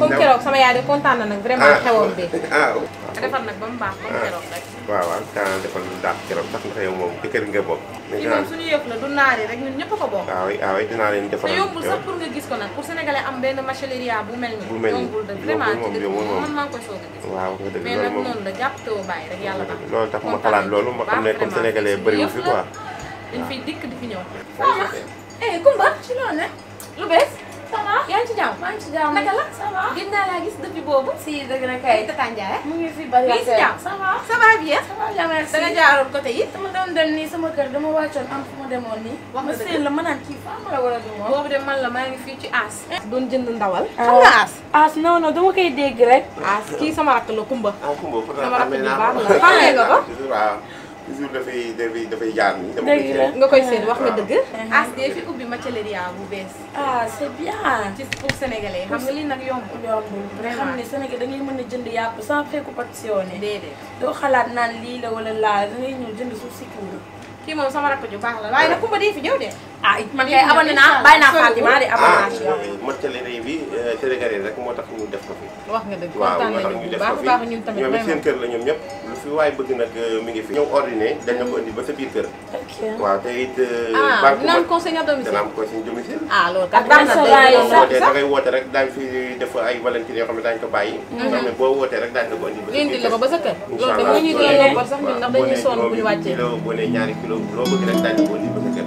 comme keroog sama yaay de kontaan na nag vraiment xewam bi ah nga defar nag ba mu baax comme keroog rek waaw waaw kaa defal lu daax keroog sax ndax yow moom ci kër gi nga bokk fii moom suñu yëf la du naari rek ñun ñëpp a ko bokk waaw waaw dinaa leen te defaral yombul sax pour nga gis ko nag pour sénégalais am benn machineria bu mel ni Bu mel ni. yombul de vraiment Yombul moom, ci dëkk yombul moom. man maa ngi koy soog a gis waaw nga dëgg mais loolu nag moom noonu la jàpp te woo bàyyi rek yàlla baax loolu tax ma kontaan xalaat nañu loolu bu ma baax xam ne comme vraiment. sénégalais Suñu bëriwu yëf fi la. quoi dañ fiy dikk di fi ñëw eh Kumba ci loo ne. lu bees ça va. yaa ngi ci jàmm maa ngi ci jàmm. naka la ça va. gis naa laa gis depuis boobu si dëgg na kay. Tata Ndiaye mu ngi fi bari Mi ngi si jàmm? ça va. ça va bien ça va bien merci. da nga jaaroon côté yi dama doon dem nii sama kër dama wàccoon am fu ma demoon nii. Wax ma nga dëgg. seen la ma naan kii faa ma la war a du moom. boobu de man la maa ngi fii ci As doon jënd ndawal Ah. xam nga As as non non dama koy dégg rek. As kii sama rakk la Kumba ah Kumba pour Sama rakk xamee ju naa baax ko. la. Xamee nga ko? toujours waaw toujours dafay dafay dafay jaar nii dama Dëgg koy la. seet. nga koy seet wax nga waaw. dëgg As de fi ubbi macelleria bu bees ah c'est bien. ci pour sénégalais xam nga lii nag yombul yombul nga xam ne Sénégal da ngay mën a jënd yàpp sans préoccupation ne. déedéet doo xalaat naan lii la wala laa da ngay ñëw jënd suuf si kuuru. kii moom sama rakk ju baax la waaye nag Kumba di fi ñëw de ah man kay abonné naa bàyyi naa Fatima de abonné ah naa ci yow. mottali bi sénégalais rek moo tax ñu def ko fi wax nga dëgg waaw kontaan moo tax nañu ñu bu def baax ko a fi baax ñun tamit ñoom it seen vraiment kër la ñoom ñëpp lu fi waay bëgg nag mi ngi fi ñëw ordinaire dañ la ko indi ba sa biir kër ok. waaw te it ah banque dina am ba conseil à domicile dana am ko suñu domicile ah loolu kat Ak baax na restaurant yi day sax. wootee da ngay woote rek daañ fi def ay valentine yoo xam ne daañu ko bàyyi nga xam ne boo wootee rek daañu la ko indi ba sa indi biir la ko kër ba sa kër incha loolu de allah moo ñuy gën a noppal sax ñun ndax dañuy sonn bu ñu wàccee kilo boo nee ñaari kilo loo bëgg rek daañu la ko indi ba sa kër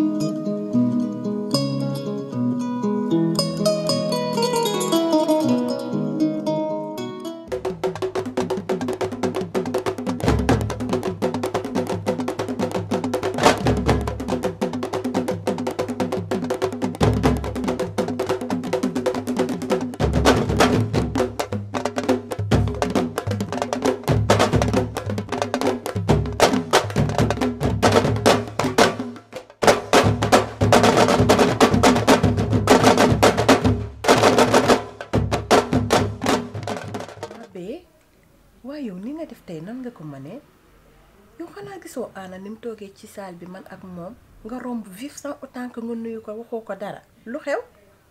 Abe waaye yow ni nga def tey nan nga ko mënee yow xanaa gisoo Anna ni mu toogee ci salle bi man ak moom nga romb vif sans autant que nga nuyu ko waxoo ko dara lu xew.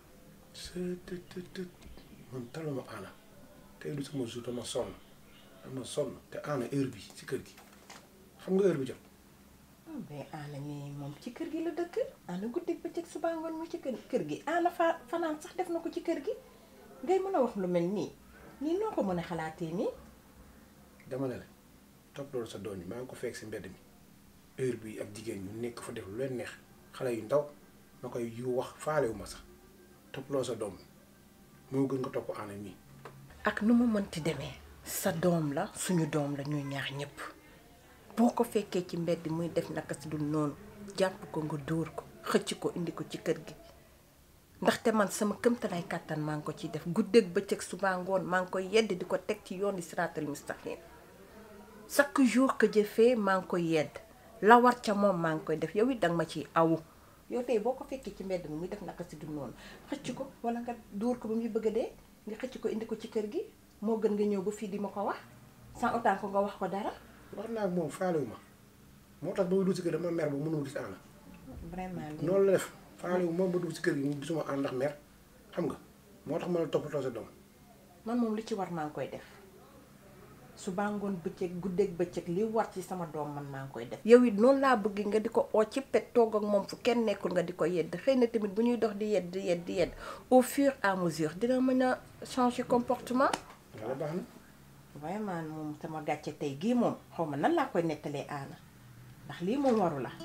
c'est të të të man taluma Anna tey du sama jour dama sonn dama sonn te Anna heure bi ci kër gi xam nga heure bi jot ah mais Anna nii moom ci kër gi la dëkk Anna guddeeg bëccëg suba ngoon mu ci kër kër gi Anna fa fanaan sax def na ko ci kër gi ngay mën a wax lu mel nii nii noo ko mën a xalaatee nii. dama ne la topp loolu sa doom yi maa ngi ko fekk si mbedd mi heure bi ak jigéen ñu nekk fa def lu leen neex xale yu ndaw ma koy yu wax faalewu ma sax topp loolu sa doom moo gën nga topp Anna mii ak nu mu mënti demee sa doom la suñu doom la ñuy ñaax ñëpp boo ko fekkee ci mbedd muy def naka si dul noonu jàpp ko nga dóor ko xëcc ko indi ko ci kër gi ndaxte man sama këmtalaay kàttan maa ngi ko ciy def guddeeg bëccëg suba ngoon maa ngi koy yedd di ko teg ci yoon di siraatal mustaqim chaque jour que je fais maa ngi koy yedd la war ca moom maa ngi koy def yow it danga ma ciy awu yow tey boo ko fekkee ci mbedd mi muy def naka si dul noonu xëcc ko wala nga dóor ko ba muy bëgg a dee nga xëcc ko indi ko ci kër gi moo gën nga ñëw ba fii di ma ko wax sans autant ko nga wax ko dara wax naa ak moom faalewu ma moo tax ba ma dugg si kër dama mer ba mënuma gis Anna vraiment lii noonu la def faalewu moom ba dugg si kër gi mu gisuma Anna ndax mer xam nga moo tax ma la toppatoo sa doom man moom li ci war maa ngi koy def su bàngoon bëccëg guddeeg bëccëg li war ci sama doom man maa ngi koy def yow it noonu laa bëgg nga di ko oo ci pet toog ak moom fu kenn nekkul nga di ko yedd xëy na tamit bu ñuy dox di yedd di yedd di yedd au fur et à mesure dina mën a changer comportement yàlla baax na vraiment moom sama gàcce tey gii moom xaw ma nan laa koy nettalee aana ndax lii moom waru la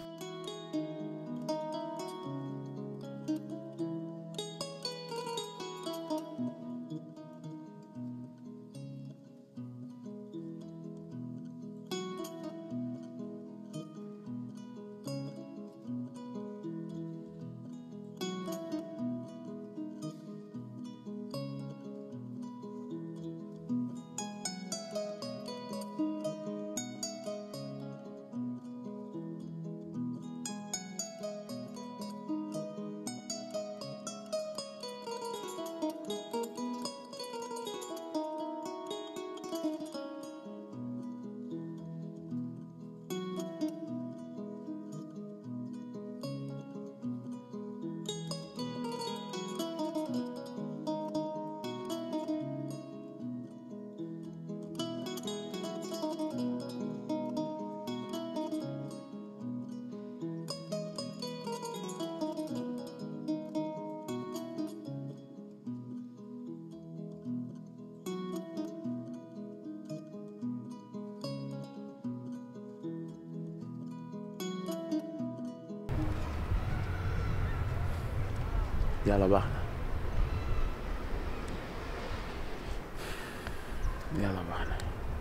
yàlla baax na yàlla baax na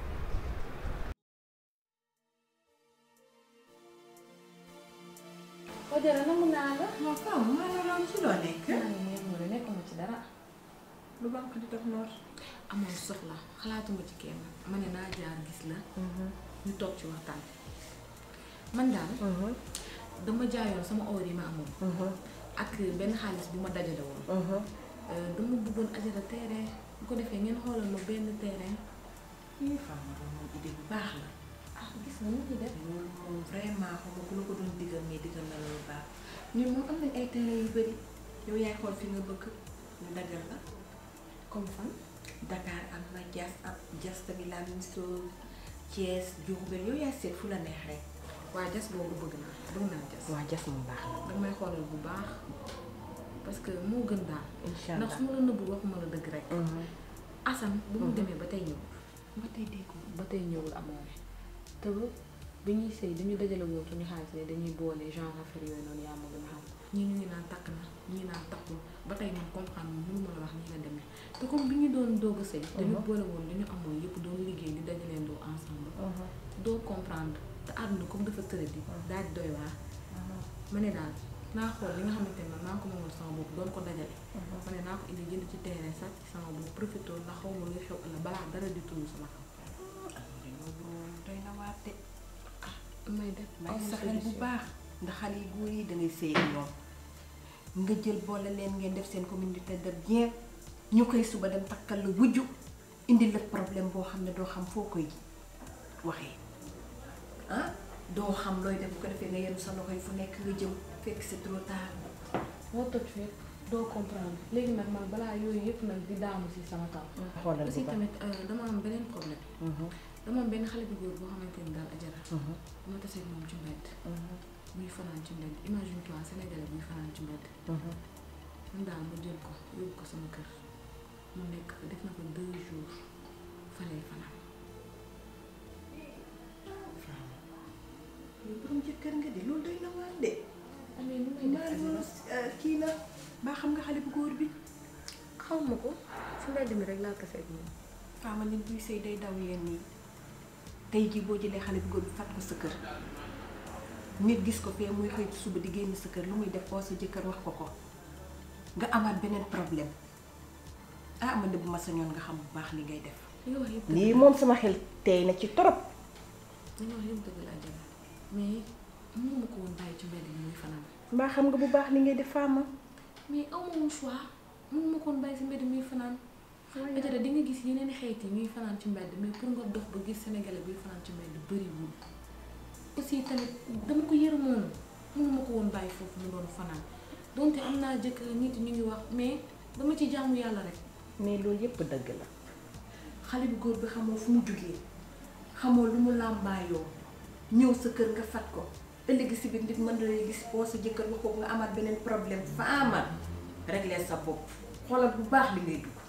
Ojara nangu naa la. moo faaw maa la doon ci loo nekk. maa ngi nii mu nekkuma ci dara. lu banque di def noor. amoon soxla xalaatuma ci kenn ma ne naa jaar gis la. ñu toog ci waxtaan. man daal. dama jaayoon sama or yi ma amoon. ak benn xaalis bu ma dajale woon. dama bëggoon ajara terrain bu ko defee ngeen xoolal ma benn terrain. lii femme moom idée bu baax la. ah gis nga ni ñuy def. loolu moom vraiment xam nga bu la ko doon digal mais digal na la lu baax ñun moom am nañ ay terrain yu bëri yow yaay xool fi nga bëgg ñu dagal la comme fan. Dakar am na Diass am Diass tamit la même chose Thiès Diourbel yow yaay seet fu la neex rek. waa jas boobu bëgg naa bëgg naa jas. waa Diass moom baax na. damay xoolal bu baax parce que moo gën daal. incha ndax allah su ma la nëbbul waxuma la dëgg rek. Assane bu mu demee ba tey ñëwul. ba tey déggoo. ba tey ñëwul amoon te bi ñuy sëy dañu dajale woon suñu xaalis ne dañuy boole genre affaire yooyu noonu yaa ma gën a xam ñii ñu ngi naan takk na ñii naan takkul ba tey man comprendre mënu ma la wax nii la demee te comme bi ñu doon doog a sëy dañu boole woon dañu amoon yëpp doon liggéey di dajaleen doo ensemble doo comprendre te àdduna comme dafa tëra di daal di doy waar ma ne daal naa xool li nga xamante ne man maa ko moomal sama bopp doon ko dajale ma ne naa ko indi jënd ci terrain sax ci sama bopp profité ndax xaw ma luy xew ëllëg balaa dara di tuuru sama kaw doy na waar de. may def may sa xel bu baax ndax xale yu góor yi dangay sëy ak ñoom nga jël boole leen ngeen def seen communauté de bien ñu koy suba dem takkal la wujju indi la problème boo xam ne doo xam foo koy waxee ah doo xam looy def bu ko defee nga yenu sa loxo yi fu nekk nga jëm fekk c'est trop tard. moo toj fépp doo comprendre léegi nag man balaa yooyu yëpp nag di daanu si sama kaw. xoolal aussi bu baax tamit euh, dama am beneen problème. dama am benn xale bu góor boo xamante ni daal ajara. dama tasee moom ci mbedd. muy fanaan ci mbedd imagine toi sénégalais buy fanaan ci mbedd. man daal ma jël ko yóbbu ko sama kër mu nekk fa def na ko deux jours fa lay fanaan. yow borom jëkkër nga de loolu doy na waar de. amee nu may def maa ajara loolu kii la baa xam nga xale bu góor bi. xaw ma ko si mbedd mi rek laa tasee ak moom. faama nit buy sëy day daw yenn yi tey jii boo jëlee xale bu góor bi fat ko sa kër nit gis ko fee muy xëy suba di génn sa kër lu muy def oo sa jëkkër wax ko ko nga amaat beneen problème ah man de bu ma sañoon nga xam bu baax li ngay def. li nga wax yëpp lii moom sama xel tey na ci torop li nga wax yëpp dëgg la ajara mais mënu ma ko woon bàyyi ci mbedd mi muy fanaan. mbaa xam nga bu baax li ngay def faama. mais amoon choix mënu ma koon bàyyi si mbedd muy fanaan ajara di nga gis yeneen xeet yi ñuy fanaan ci mbedd mais pour nga dox ba gis sénégalais buy fanaan ci mbedd bëriwul aussi tamit dama ko yërëmoon mënu ma ko woon bàyyi foofu mu doon fanaan donte am naa jëkkër nit ñu ngi wax mais dama ci jaamu yàlla rek mais loolu yépp dëgg la. xale bu góor bi xamoo fu mu jugee xamoo lu mu làmbaayoo ñëw sa kër nga fat ko ëllëg si biir nit mën na lay gis boo sa jëkkër wax ko nga amaat beneen problème faama régler sa bopp xoolal bu baax li ngay dugg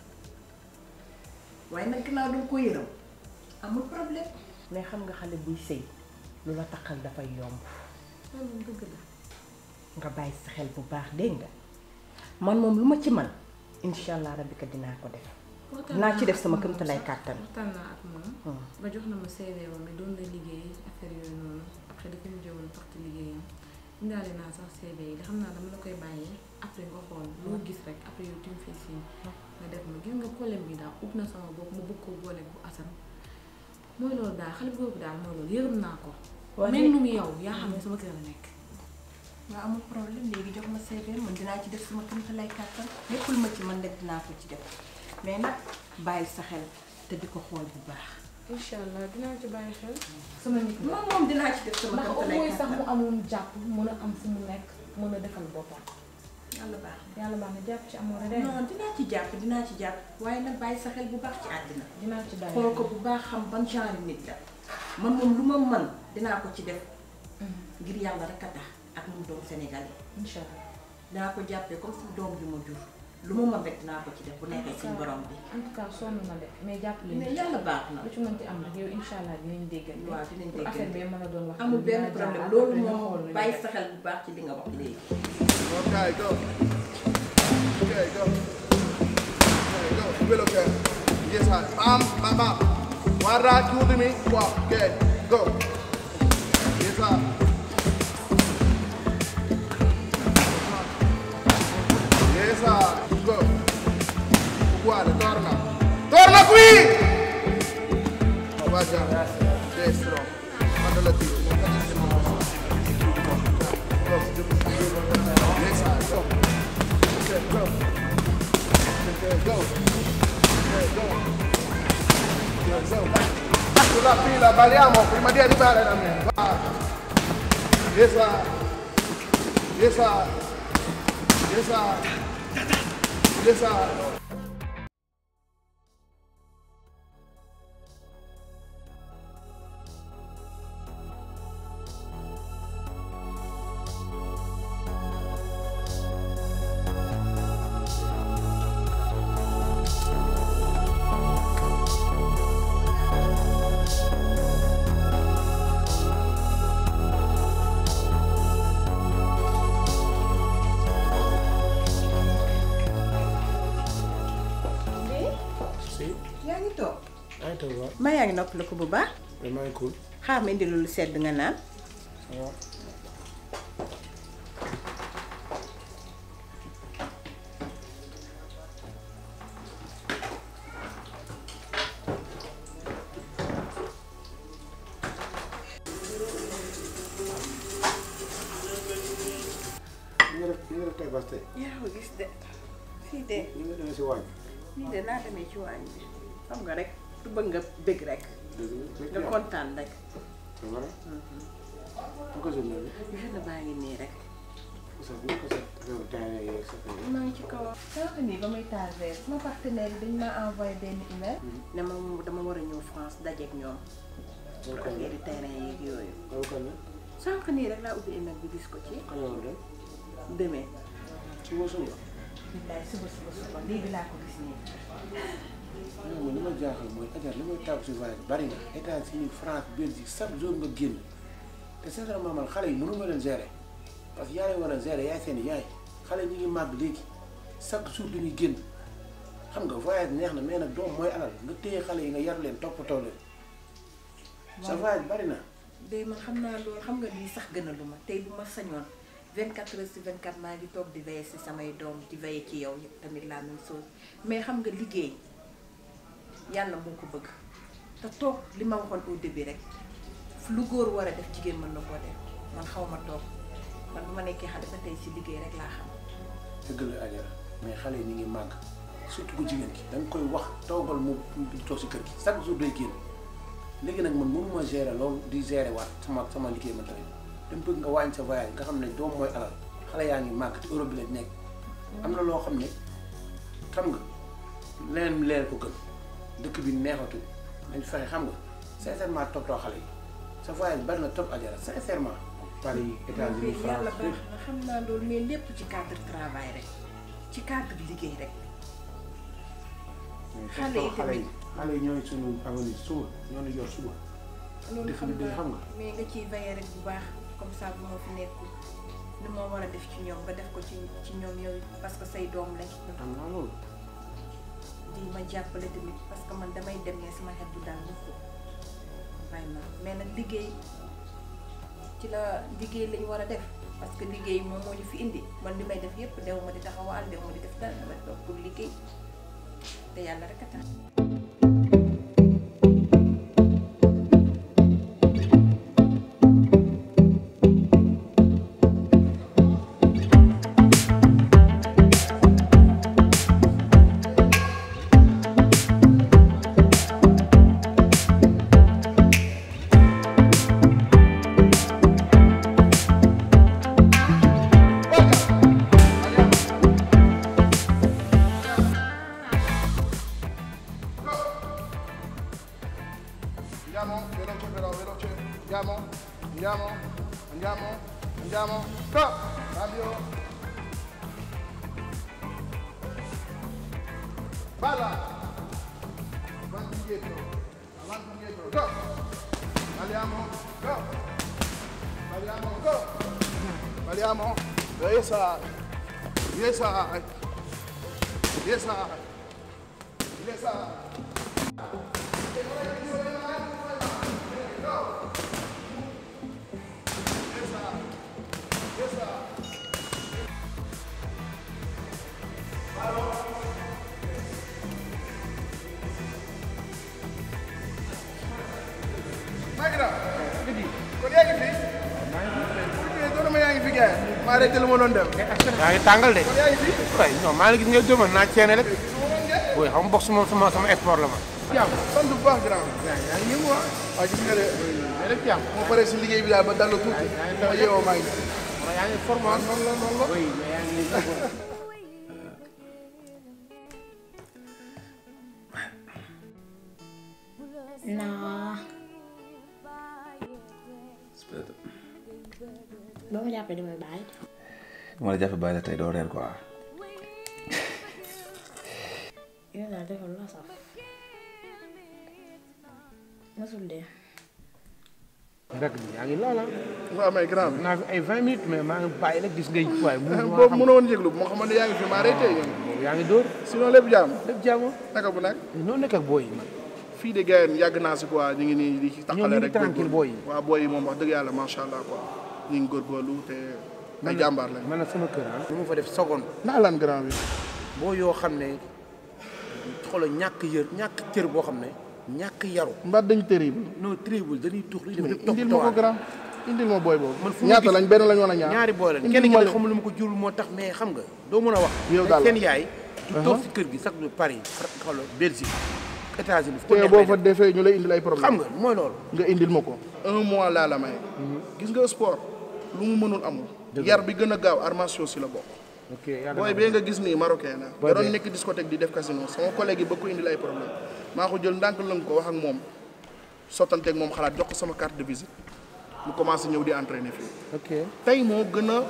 waaye nag ginnaaw danga ko yërëm amul problème mais xam nga xale buy sëy lu la taxal dafay yomb loolu moom dëgg la nga bàyyi sa xel bu baax dégg nga man moom lu ma ci man incha allah rabbi ka dinaa ko def waxtaan naa ci naa def ak sama moom këmtalay sax. kàttan waxtaan naa ak moom ba jox na ma CV ba mais doon na liggéey affaire yooyu noonu après dafa mujjee woon parti liggéeyam indaale naa sax CV yi xam naa dama la koy bàyyee après nga xool loo gis rek après yow tu me fais signe nga def ma gis nga problème bi daal ut na sama bopp ma bëgg ko boole bu asan mooy loolu daal xale bu góor bi daal mooy loolu yërëm naa ko Waa même léegi- nu mu yow yaa xam ne sama kër la nekk waaw amul problème léegi jox ma CV man dinaa ci def sama këmtalay kàttan léppul ma ci man rek dinaa ko ci def mais nag bàyyi sa xel te di ko xool bu baax incha allah dinaa ci bàyyi xel sama nit la moom moom dinaa ci def sama ndax au këmtalay moins sax mu kàttan amoon jàpp mën a am fu mu nekk mën a defal boppam yàlla baax na yàlla baax na jàpp ci amoon rek non dinaa ci jàpp dinaa ci jàpp waaye nag bàyyi sa xel bu baax ci àddina dinaa ci bàyyi xool ko bu baax xam ban genre nit la man moom lu ma mën dinaa ko ci def ngir yàlla rek a tax ak mu doom Sénégalais incha allah dinaa ko jàppee comme si doom bi ma jur lu ma mën rek dinaa ko ci def bu nekkee suñu borom bi en tout cas sonn na de mais jàpp leen mais yàlla baax na lu ci mën ci am rek yow incha allah dinañ déggal waaw dinañ pour affaire déggante. bi mën a doon wax amul benn dinaa jaar problème après loolu ñu moom xool nu ñu bàyyi def. sa xel bu baax ci li nga wax léegi Okay, go. Okay, go. Okay, go. Well, okay. Yes, sir. Bam, bam, bam. One right, two to me. Walk. Okay, go. Yes, sir. Yes, sir. Go. Uguale, torna. Torna qui! Oh, va già. Destro. Quando la tiro. non cadere Go. Yes, sir. Go. Okay, go. Okay, go. Okay, go. Okay, go. Sulla fila, balliamo prima di arrivare da me. Va. Yes, sir. Yes, sir. Yes, sir. Yes, sir. si yaa ngi toog maa ngi toog waaw maa yaa ngi noppali ko bu baax mais maa ngi cool xaar ma indi lu sedd nga naan ça va li nga def li nga def tey bas tey yaa ko gis de fii de li nga demee si waañ nii de naa demee ci waañ bi xam nga rek du bëgg nga bëgg rek dëgg nga kontaan rek c'est vrai bu ko jël loolu jeune baa ngi nii rek parce que bu ko sa affaire terrain yeeg sa affaire maa ngi ci kaw sànq nii ba muy taal verre sama partenaire yi dañ ma envoyé benn email ne ma moom dama war a ñëw France dajeek ñoom loolu pour kan la affaire terrain yeeg yooyu loolu kan la sànq nii rek laa ubbi email bi gis ko ci kan la woon de demee suba suba billaay suba suba suba léegi laa ko gis nii non man li ma jaaxal mooy Adja li may tàggu si voyage bari na États-Unis France Belgique chaque jour nga génn te sincèrement man xale yi mënu ma leen gérer parce que yaa leen war a gérer yaay seen yaay xale yi ñu ngi màgg léegi chaque jour dañuy génn xam nga voyage neex na mais nag doom mooy alal nga téye xale yi nga yar leen toppatoo leen sa voyage bari na. de man xam naa loolu xam nga lii sax gën a lu ma tey bu ma sañoon 24 heures sur 24 maa ngi toog di veiller si samay doom di veiller ci yow tamit la même chose mais xam nga liggéey yàlla moo ko bëgg te toog li ma waxoon au début rek lu góor war a def jigéen mën na koo def man xaw ma toog man bu ma nekkee xale ba tey si liggéey rek laa xam. dëgg la Adja mais xale yi ñu ngi màgg surtout ko jigéen ki da nga koy wax toogal mu di toog si kër gi chaque jour day génn léegi nag man mënuma gérer loolu di gérer waat sama sama liggéey man tamit dama bëgg nga wàññi sa voyage nga xam ne doom mooy alal xale yaa ngi màgg te Europe bi lañ nekk am na loo xam ne xam nga leneen leen ko gën dëkk bi neexatul dañ fexe xam nga sincèrement toppatoo xale yi sa voyage bari na trop Adja sincèrement Paris États-Unis mais yàlla France baax na xam naa loolu mais lépp ci cadre travail rek ci cadre liggéey rek. xale yi xale yi tamit. xale yi ñooy suñu avenir suba ñoo ñu yor suba loolu def xam li day nga xam nga. mais nga ciy veiller rek bu baax comme ça bu ma fi nekkul li ma war a def ci ñoom nga def ko ci ci ñoom yow parce que say doom lañ am naa loolu di ma jàppale tamit parce que man damay dem ne sama xel du daal mukk vraiment mais nag liggéey ci la liggéey lañ war a def parce que liggéey moom moo ñu fi indi man li may def yépp dew ma di taxawal dew ma di def dara dama toog pour liggéey te yàlla rek a tax Andiamo, veloce però, veloce. Andiamo, andiamo, andiamo, andiamo. Stop! Cambio. Balla! Avanti indietro, avanti indietro, go! Balliamo, go! Balliamo, go! Balliamo, yes side, yes side. Yes, sir. Yes, sir. maa ngi daal. kon yaa ngi fi. maa ngi fi yaa ngi fi gars maa arrêté lu ma doon def. yaa ngi tàngal de kon yaa ngi fi. waaye non maa ngi gis nga dóomal naa ceene rek su ma doon gerte. oui xam nga box moom sama sama sport la ma jàmm sant bu baax grand. yaa ngi yëngu ah. waaw gis nga de. mais rek jàmm moo paree si liggéey bi daal ba dallu tuuti. ma yeewoo maa ngi. yaa ngi forme waaw noonu la noonu la. oui mais yaa ngi naa boo ma jàppee damay bàyyi ma la jàppe bàyyi la tey doo reer quoi yow daal defal lu la saf masul dee rek yaa ngi loola waaw mais grand bi. naa fi ay vingt minutes mais maa ngi bàyyi rek gis ngay waaye mu boobu mënoo woon yëglu moo xamante ne yaa ngi fi ma arrêté yow. yaa ngi dóor sinon lépp jàmm. lépp jàmm naka bu nag. noo nekk ak booy yi man fii de gars yi yàgg naa si quoi ñu ngi nii di ñoom taxale ñu ngi rek. tranquille booy yi waaw booy yi moom wax dëgg yàlla macha allah quoi ñu ngi góorgóorlu te ay jàmbaar lañ. man nag sama kër ah lu ma fa def seconde naa lan grand bi. boo yoo xam ne xoolal ñàkk yër ñàkk cër boo xam ne ñàkk yaru mbaa dañ terrible. non tribul dañuy tux li def rek indil ma ko grand indil ma booy boobu. man fu ma ñaata gis- lañ benn lañ wala ñaar. ñaari booy lañ indil kenn ki ma nag leen. xamul lu ma ko jurul moo tax mais xam nga doo mën a wax Yow daal la. seen yaay du toog si kër gi sax du Paris xoolal Belgique États-Unis fu ko te neex boo lay fa def. defee ñu lay indil ay problème xam nga mooy loolu nga indil ma ko. un mois laa la may. gis nga sport lu mu mënul amul. yar bi gën a gaaw armation si la bokk. ok yàlla booy na bee nga gis nii marocain la. Boy da doon bee. nekk discothèque di def casino sama collègue yi ba ko indil ay problème maa ko jël ndànk lëng ko wax ak moom sottanteeg moom xalaat jox ko sama carte de visite mu commencé ñëw di entraîner fii. ok tey moo gën a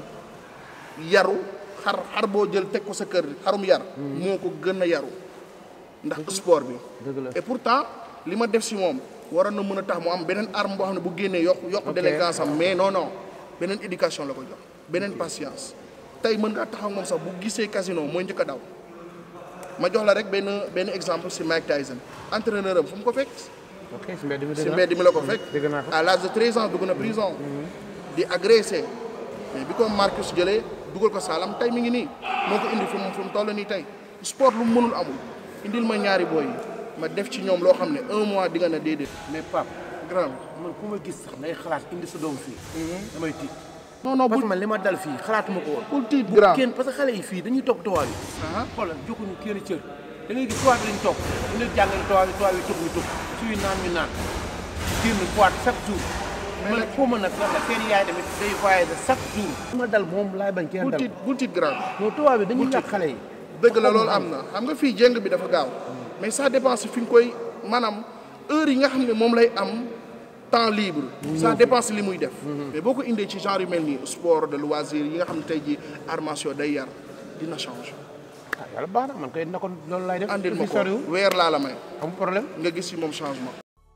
yaru xar xar boo jël teg ko sa kër xarum yar. moo ko gën a yaru ndax sport bi. dëgg la et pourtant li ma def si moom waroon na mën a tax mu am beneen arme boo xam ne bu génnee yokk yokk Ok. d'élégance am mais non non beneen éducation la ko jox beneen patience tey mën ngaa taxaw moom sax bu gisee casino mooy njëkk a daw ma jox la rek benn benn exemple si Mike Tyson entraîneur am fu mu ko fekk ok si mbedd mi si dëgg naa mbedd mi la ko fekk dëgg naa ko à l'âge de 13 ans dugg na prison di agressé mais bi ko Marcus jëlee dugal ko saalam tey mi ngi nii moo ko indi fu mu fu mu toll nii tey sport lu mu mënul amul indil ma ñaari booy yi ma def ci ñoom loo xam ne un mois di nga ne déedéet mais Pape grand man ku ma gis sax ngay xalaat indi sa doom fii damay tiit non non parce bul que man li ma dal fii xalaatuma ko woon bul tiit grand kenn parce que xale yi fii dañuy topp tubaab yi ah xoolal jokkuñu kenn cër da ngay gis tubaab bi lañ topp dañ leen jàngale tubaab yi tubaab yi tux ñu tux suy naan ñu naan génn boîte chaque jour man xaw ma nag lan la seen yaay tamit day voyage chaque jour li ma dal moom laay bañ kenn bul dal tiit bul tiit grand non tubaab bi dañuy yàq xale yi dëgg la loolu am na xam nga fii jéng bi dafa gaaw mais ça dépend si fi nga koy maanaam heure yi nga xam ne moom lay am temps libre ça dépend si li muy def mais boo ko indee ci genre yu mel nii sport de loisir yi nga xam ne tey ji armation day yar dina change ah yàlla baax na man kay na ko loolu laay def andil ma fi ko soriwul weer laa la may amul problème nga gis si moom changement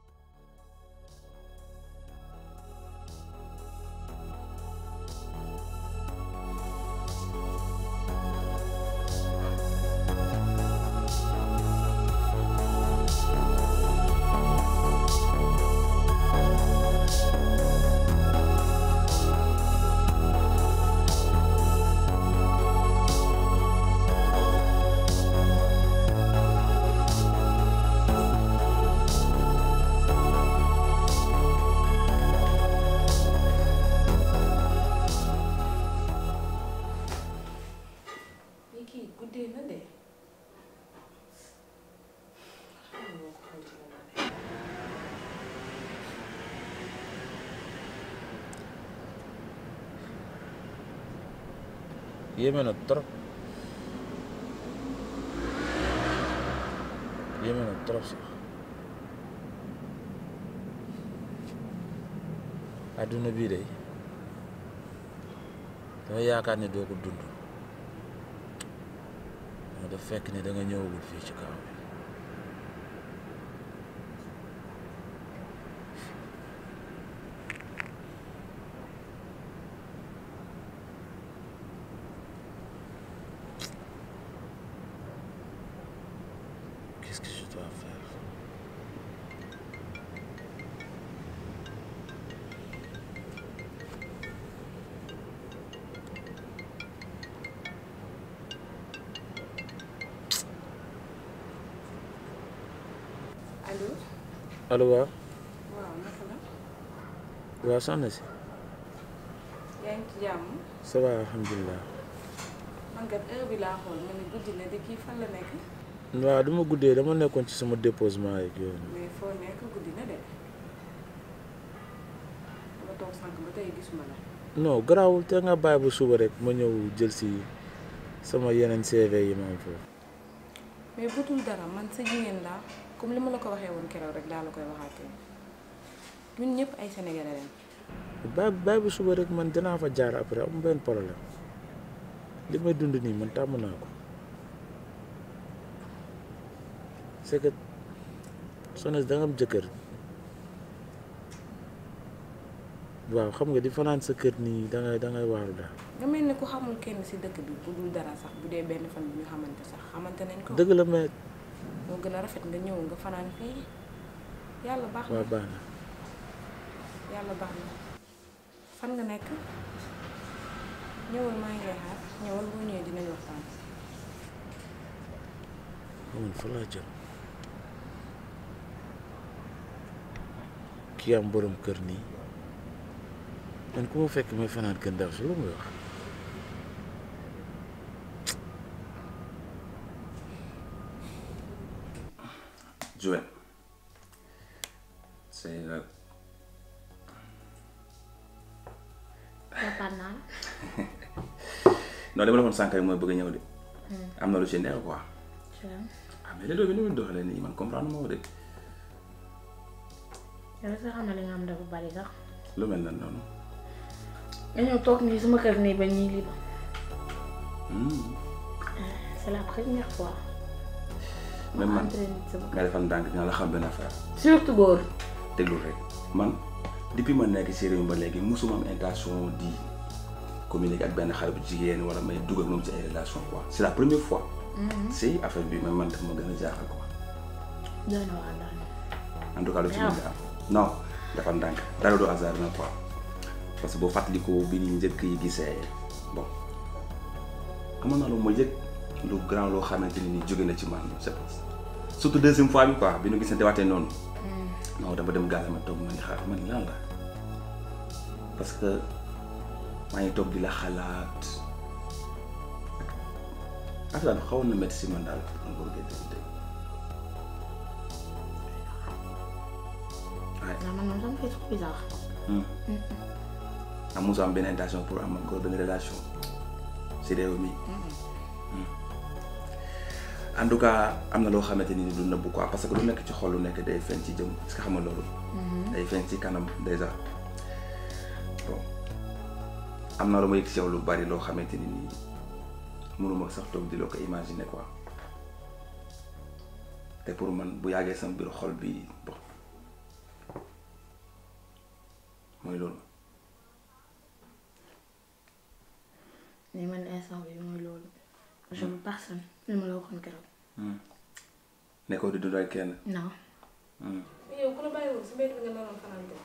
ni kii guddee na de xam nga ko xool ci la ma ne. yéeme na trop yéeme na trop sax adduna bii de dama yaakaar ne doo ko dund moo daf fekk ne da nga ñëwagul fii ci kaw bi allo waaw waaw naka la waaw soxna si yaa ngi ci jàmm ça va alhamdulilah man kat heure bi laa xool ma ne guddi na di kii fan la nekk waaw dama guddee dama nekkoon ci sama déposement yeeg yooyu mais foo nekk guddi na de dama toog sànq ba tey gisuma la non garaawul te nga bàyyi ba suba rek ma ñëw jël si sama yeneen CV yi ma am foofu mais butul dara man sa jigéen laa comme li ma la ko waxee woon keroog rek daa la koy waxaatee ñun ñëpp ay sénégalais lañ bàyyi bàyyi ba suba rek man dinaa fa jaar après am benn problème li may dund nii man tàmm naa ko c'est que soxna si da nga am jëkkër waaw xam nga di fanaan sa kër nii da ngay da ngay waaru daal nga mel ni ku xamul kenn si dëkk bi bu dul dara sax bu dee benn fan bi ñu xamante sax xamante nañ ko dëgg la mais moo gën a rafet nga ñëw nga fanaan fii yàlla baax na waa baax na yàlla baax na fan nga nekk ñëwal maa ngi lay xaar ñëwal boo ñëwee dinañ waxtaan man fa laa jëm kii am borom kër nii man ku ma fekk may fanaan kër ndaw si lu muy wax Joël c'est la Papa naan non dama defoon sànq rek mooy bëgg a ñëw de am na lu ci neex quoi ah mais léegi bi ni muy doxalee nii man comprendre moo de yow sax xam na li nga am dafa bari sax lu mel nan noonu nga ñëw toog nii sama kër nii ba ñii lii ba Hmm. c'est la première fois même man entré nit sama nga defal ndànk dina la xam benn affaire surtout góor déglu rek man depuis ma nekk ci réew mi ba léegi musuma am intention di communiquer ak benn xale bu jigéen wala may dugg ak moom ci ay relation quoi c'est la première fois si affaire bi même man daf ma gën a jaaxal quoi doy na waa daal en tout cas lu ci mën a am non dafa ndànk dara du hasard na quoi parce que boo fàttalikoo bi ñu njëkk yi gisee bon amoon naa lu ma yëg lu grand loo xamante ni jóge na ci man c'est surtout deuxième fois bi quoi bi ñu gisante waatee noonu non dama dem gaale ma toog ma ni xaar man lan la parce que maa ngi toog di la xalaat affaire daal xawoon na métti si man daal man boo gën dégg waaye non man moom sama fait trop bizarre am mosoo am benn intention pour am encore benn relation si réew mi en tout cas am na loo xamante ni du nëbbu quoi parce que lu nekk ci xol lu nekk day feeñ ci jëm est-ce que xam nga loolu. day feeñ ci kanam déjà bon am na lu ma yëg si yow lu bari loo xamante ni nii mënuma sax toog di loo ko imaginer quoi te pour man bu yàggee sama biir xol bi bon mooy loolu. mais man instant bi mooy loolu je veux personne li ma la waxoon keroog nekkoo di dund ak kenn. non mais yow ku la bàyyi woon si mbedd bi nga naroon fanaan de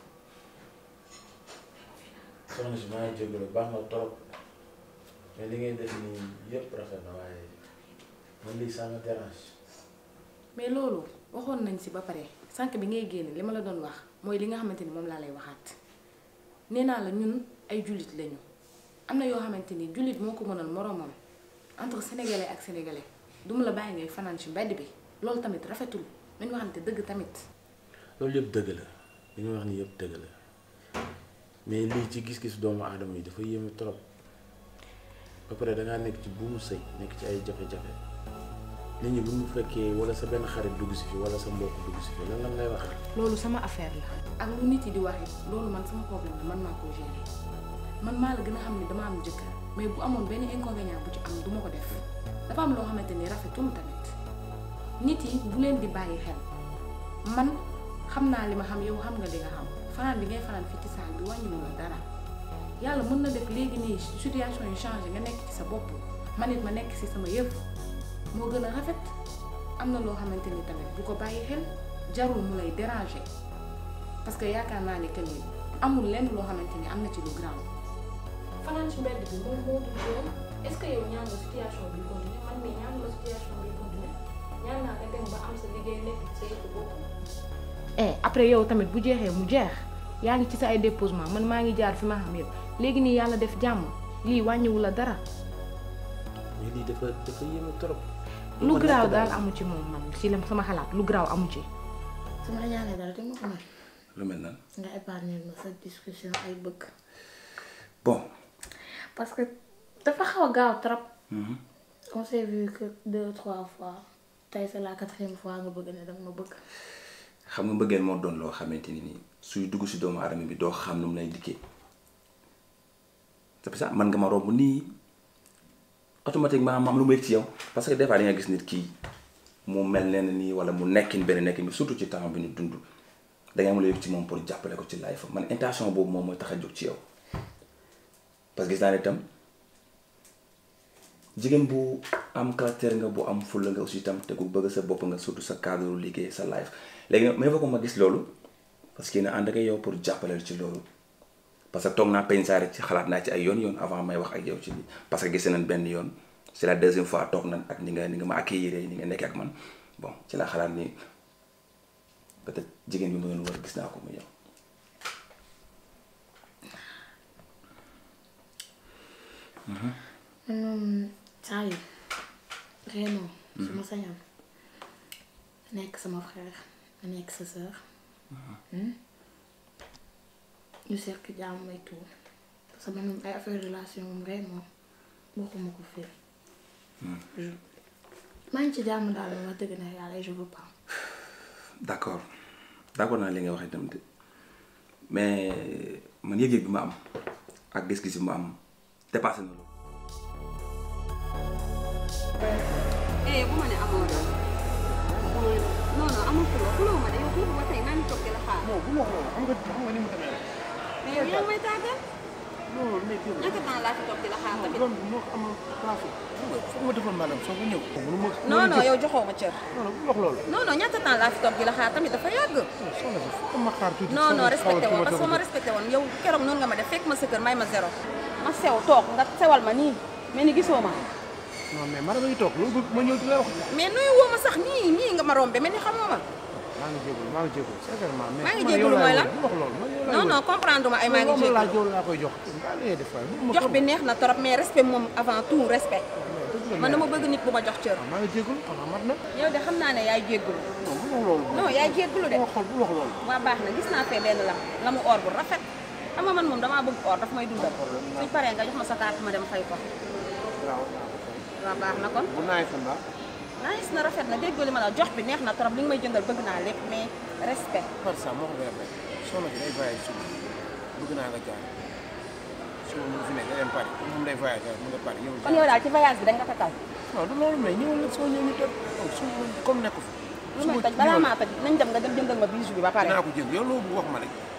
soxna si maa ngi jégalu baax na trop mais li ngay def nii yëpp rafet na waaye man lii ça me dérange mais loolu waxoon nañ si ba pare sànq bi ngay génn li ma la doon wax mooy li nga xamante ni moom laa lay waxaat nee naa la ñun ay jullit lañu am na yoo xamante ni jullit moo ko mënal moroomam entre sénégalais ak sénégalais duma la bàyyi ngay fanaan ci mbedd bi loolu tamit rafetul nañu waxante dëgg tamit loolu yëpp dëgg la li nga wax ni yëpp dëgg la mais lii ci gis-gis doomu aadama yi dafa yéeme trop ba pare dangaa nekk ci buumu sëy nekk ci ay jafe-jafe nit ñi bu mu fekkee wala sa benn xarit dugg si fi wala sa mbokk dugg si fi lan lan lay wax loolu sama affaire la ak lu nit yi di wax it loolu man sama problème la man maa ko gérer man maa la gën a xam ne dama am jëkkër mais bu amoon benn inconvénient bu ci am duma ko def dafa am loo xamante ni rafetul tamit nit yi bu leen di bàyyi xel man xam naa li ma xam yow xam nga li nga xam fanaan bi ngay fanaan fii ci saal bi wàññiwul la dara yàlla mën na def léegi nii situation yi changé nga nekk ci sa bopp man it ma nekk ci sama yëf moo gën a rafet am na loo xamante ni tamit bu ko bàyyi xel jarul mu lay déranger parce que yaakaar naa ne que ni amul lenn loo xamante ni am na ci lu grave fanaan ci mbedd bi moom moo dul yoon est-ce que yow ñaan nga situation bi continuer man mii ñaan la situation bi continuer ñaan naa nga dem ba am sa liggéey nekk ci sa yëfu bopp eh après yow tamit bu jeexee mu jeex yaa ngi ci sa ay déposement man maa ngi jaar fi ma xam yëpp léegi nii yàlla def jàmm lii wàññiwu la dara mais lii dafa dafa yéeme trop. lu garaaw daal amu ci moom man ci la sama xalaat lu garaaw amu ci su ma la ñaanee dara te ma ko may lu mel nan nga épargner ma sa discussion ay bëgg bon parce que dafa xaw a gaaw trop on s'est vu que deux trois fois tey c'est la quatrième fois nga bëgg ne danga ma bëgg xam nga mbëggeel moo doon loo xamante ni nii suy dugg si doomu aadama bi doo xam nu mu lay dikkee c'est pour ça man nga ma romb nii automatiquement ma am lu mu yëg ci yow parce que des fois di nga gis nit kii mu mel ne nii wala mu nekkin benn nekkin bi surtout ci temps bi ñu dund da ngay am lu yëg ci moom pour jàppale ko ci life man intention boobu moom mooy tax a jóg ci yow parce que gis naa ne itam jigéen bu am caractère nga bu am fulla nga aussi itam te ku bëgg sa bopp nga surtout sa cadre liggéey sa life léegi nag mais fa ko ma gis loolu parce que na ànd ak yow pour jàppale ci loolu parce que toog naa peñ saa rek ci xalaat naa ci ay yoon yoon avant may wax ak yow ci lii parce que gis nañ benn yoon c'est la deuxième fois toog nañ ak ni nga ni nga ma accueillir ni nga nekkee ak man bon ci la xalaat ni peut-être jigéen bi ma doon war gis naa ko mu yow. man moom saa yu réemoo su ma sañoon nekk sama frère nga nekk sa sœur ñu seq jàmm may tout parce que man moom ay affaire relation moom vraiment bokkuma ko fii maa ngi ci jàmm daal wax dëgg na yàlla je veux pas d'accord d'accord naa li nga wax itam de mais man yëg-yëg bi ma am ak gis-gis bi ma am dépassé na loolu. eh bu ma ne amoo doon non non amul xuloo xuloo ma de yow foofu ba tey maa ngi toog di la xaar. non bu ma wax loolu xam nga xam nga ni mu demee rek. mais yow yaa ngi may tàggal. non mais kii ñaata temps laa fi toog di la xaar tamit. loolu moo ko amal place foog ma defal maanaam soo ko ñëw. mënu ma non non yow joxoo ma cër. non non bu wax loolu. non non ñaata temps laa fi toog di la xaar tamit dafa yàgg. soxna si foog ma xaar tuuti. non non respecté woon parce que ma respecté woon yow keroog noonu nga ma def fekk ma sa kër may ma zéro. ma sew toog nga sewal ma nii mais ni gisoo ma. non mais mara ngi toog loolu ma ñëw di la wax. mais nuyu woo ma sax nii nii nga ma rombe mel ni xamoo ma. maa ngi jégalu maa ngi jégalu sincèrement. mais maa ngi jégalu mooy lan bu wax loolu man yow laay non non comprendre ma ay maa ngi jégalu laa jégalu. jox laa koy jox. daa lay def waay bu ma jox bi neex na trop mais respect moom avant tout respect. man dama bëgg nit bu ma jox cër. maa ngi jégalu xanaa mat na. yow de xam naa ne yaay jégalu. non bu wax loolu. non yaay jégalu de. bu wax bu wax loolu. waa baax na gis naa fee benn lam lamu or bu rafet xam nga man moom damaa bëgg or daf may dundal suñ paree nga jox ma sa carte ma dem fay ko waaw waa baax na kon bu naay fan la. nice na rafet na déggoo li ma la jox bi neex na trop li nga may jëndal bëgg naa lépp mais respect par ça moo ko leer rek soxna si day voyage suba bëgg naa nga jaar suba mu fi nekk day dem Paris moom day voyage mu nga Paris ñëw kon yow daal ci voyage bi dañ nga takkal non du loolu mais ñëwal nag soo ñëw ñu toj suba comme nekku fi lu may toj balaa maa toj nañ dem nga dem jëndal ma bijou bi ba pare dinaa ko jënd yow loolu wax ma rek